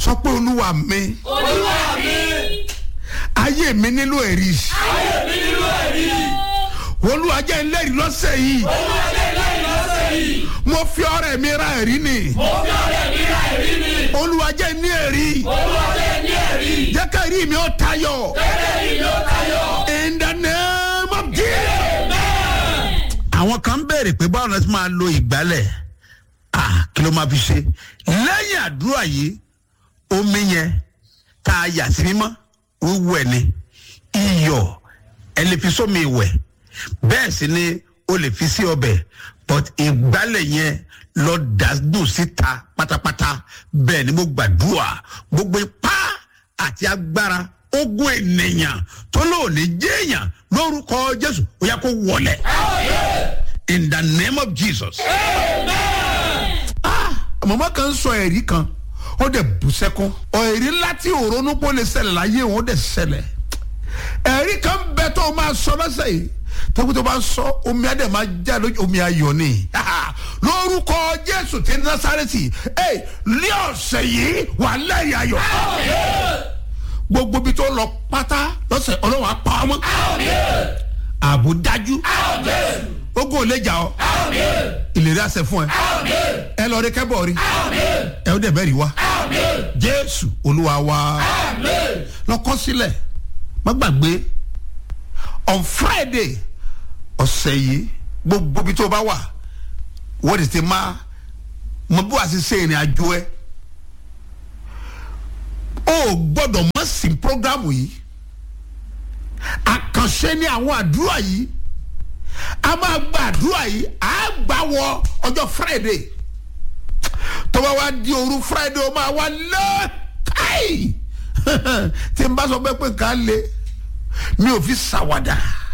sọ pé olúwa mi olúwa mi ayé mi nílò ẹ̀rí ayé mi nínú ẹ̀rí olúwa jẹ́ ẹlẹ́rìí lọ́sẹ̀ yìí olúwa jẹ́ lẹ́yìn lọ́sẹ̀ yìí mo fi ọrẹ mi ra ẹ̀rí ni mo fi ọ̀rẹ́ mi ra ẹ̀rí mi olúwa jẹ́ ní ẹ̀rí olúwa jẹ́ ní ẹ̀rí jẹ́ ká ẹ̀rí mi ó tayọ gẹ́gẹ́ yìí ló tayọ. in the name of Jesus. àwọn kan ń béèrè pé báwo la ti máa lo ìgbálẹ̀ ah kí ló máa fi ṣe lẹ́yìn àdúrà yìí omi yẹn tá a yà sí mímọ́ wíwẹ̀ ni iyọ̀ ẹ lè fi sómi ìwẹ̀ bẹ́ẹ̀ sì ni o lè fi sí ọbẹ̀ but ìgbálẹ̀ yẹn lọ dàdùn síta pátápátá bẹ́ẹ̀ ni mo gbàdúrà gbogbo ipá àti agbára ogun ènìyàn tó lóòní jéèyàn lórúkọ jésù ó yẹ kó wọlẹ̀ in the name of jesus. Ah, màmá kan sọ ẹ̀rí kan ó dẹ̀ bù sẹ́kún ẹ̀rí ńlá tí òrónú pọ̀ lè ṣẹlẹ̀ láyé òun ó dẹ̀ ṣẹlẹ̀ ẹ̀rí kan bẹ tó o máa sọ lọ́sẹ̀ yìí tẹ́kù tó bá ń sọ omi adé máa já lójú omi ayọ̀ ni lórúkọ jésù ti násàrẹ́tì ẹ̀ ní ọ̀sẹ̀ yìí wà lẹ́yìn ayọ̀ gbogbo bí tó lọ pátá lọ́sẹ̀ ọlọ́wọ́ apá ọmọ ààbò dájú ogun ò lè jà ọ́ ìlérí àṣẹ fún ẹ ẹ lọ rí kẹ́bọ̀ rí ẹ ó dẹ̀ bẹ́ẹ̀ rí wa jésù olúwa wa lọ́kọ́ sílẹ̀ má gbàgbé on friday ọ̀sẹ̀ yìí gbogbo bí tó bá wà wọ́n ti ti máa mọ bí wàá ti ṣe ìrìn àjò ẹ o gbọ́dọ̀ mọ̀ sí programu yìí àkànṣe ní àwọn àdúrà yìí a máa gba àdúrà yìí a gbà wọ ọjọ́ friday tó bá wá di òru friday ó máa wá lé káì tí n bá sọ pé pé nǹkan lé mi ò fi ṣàwàdà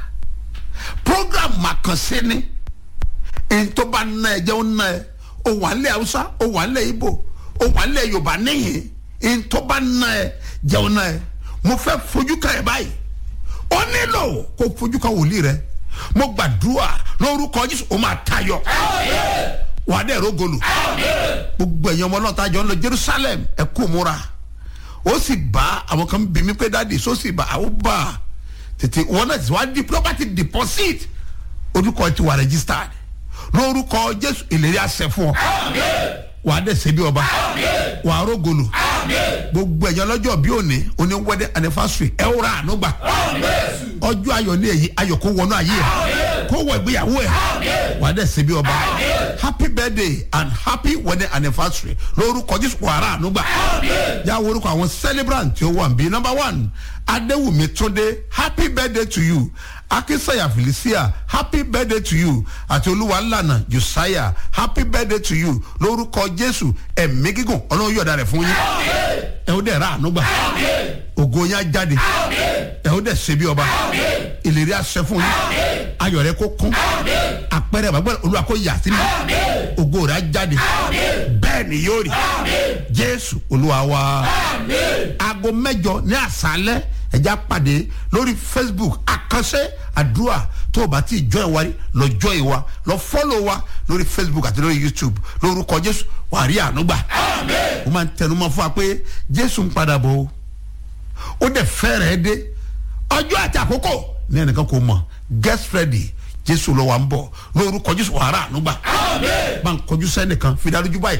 program àkànṣe ni n tó bá ná ẹ jẹ́ ó ná ẹ ó wà ń lẹ̀ haúsá ó wà ń lẹ̀ ibo ó wà ń lẹ̀ yorùbá níyìn n tó bá ná ẹ jẹ́ ó ná ẹ mo fẹ́ fojú kan ẹ báyìí ó nílò kó fojú kan wòlíì rẹ mo gbàdúrà lórúkọ jésù ó máa tayọ wà á dẹ̀ rógolù gbogbo ẹ̀yin ọmọ náà tájọ ń lọ jerusalem ẹ kú múra ó sì bá àwọn kan bí mi pé dáàdi só sì bá àwọn bá tètè wọn náà ti wá di property deposit orúkọ ti wà registered lórúkọ jésù ìlérí àṣẹ fún ọ wà á dẹ̀ ṣe bí ọba wà á rógolù gbogbo ẹ̀yin ọlọ́jọ́ bí òní oní wedding anniversary ẹ ó ra àánú gbà ọjọ́ ayọ̀ ní èyí ayọ̀ kó wọnú ayé ẹ̀ kó wọ ìgbéyàwó ẹ̀ wà á dẹ̀ ṣe bí ọba happy birthday and happy wedding anniversary lórúkọ jésù wà á ra àánú gbà yà wọ orúkọ àwọn celebrant tí ó wà níbí number one adéwùmí túndé happy birthday to you akínsẹ̀yà felicia happy birthday to you àti olúwalànà josiah happy birthday to you lórúkọ jésù ẹ̀mí gígùn ọlọ́run yọ̀ọ̀da rẹ̀ fún yín ẹ̀ ó dẹ̀ ra àánú gbà ògo yín á jáde ẹ̀ ó dẹ̀ ṣe bí ọba ìlérí àṣẹ fún yín ayọ̀ rẹ̀ kó kún àpẹẹrẹ bàbá olúwa kó yà sí mi ògo rẹ̀ á jáde bẹ́ẹ̀ ni yóò rí jésù olúwa wa aago mẹ́jọ ní àṣálẹ́ ẹja pàdé lórí facebook àkànṣe àdúrà tó o bá ti jọ ẹ wárí lọ jọ ẹ wa lọ fọlọ wa lórí facebook àti lórí youtube lórúkọ jésù wà á rí àánú gbà ó máa ń tẹnumọ́ fún wa pé jésù ń padà bọ̀ o ó dẹ̀ fẹ́rẹ̀ẹ́ dé ọjọ́ àti àkókò ní ẹnìkan kò mọ̀ get ready jésù lọ wà ń bọ̀ lórúkọ jésù wà á rà àánú gbà bá ń kọjú sẹ́nìkan fi dájú báyìí.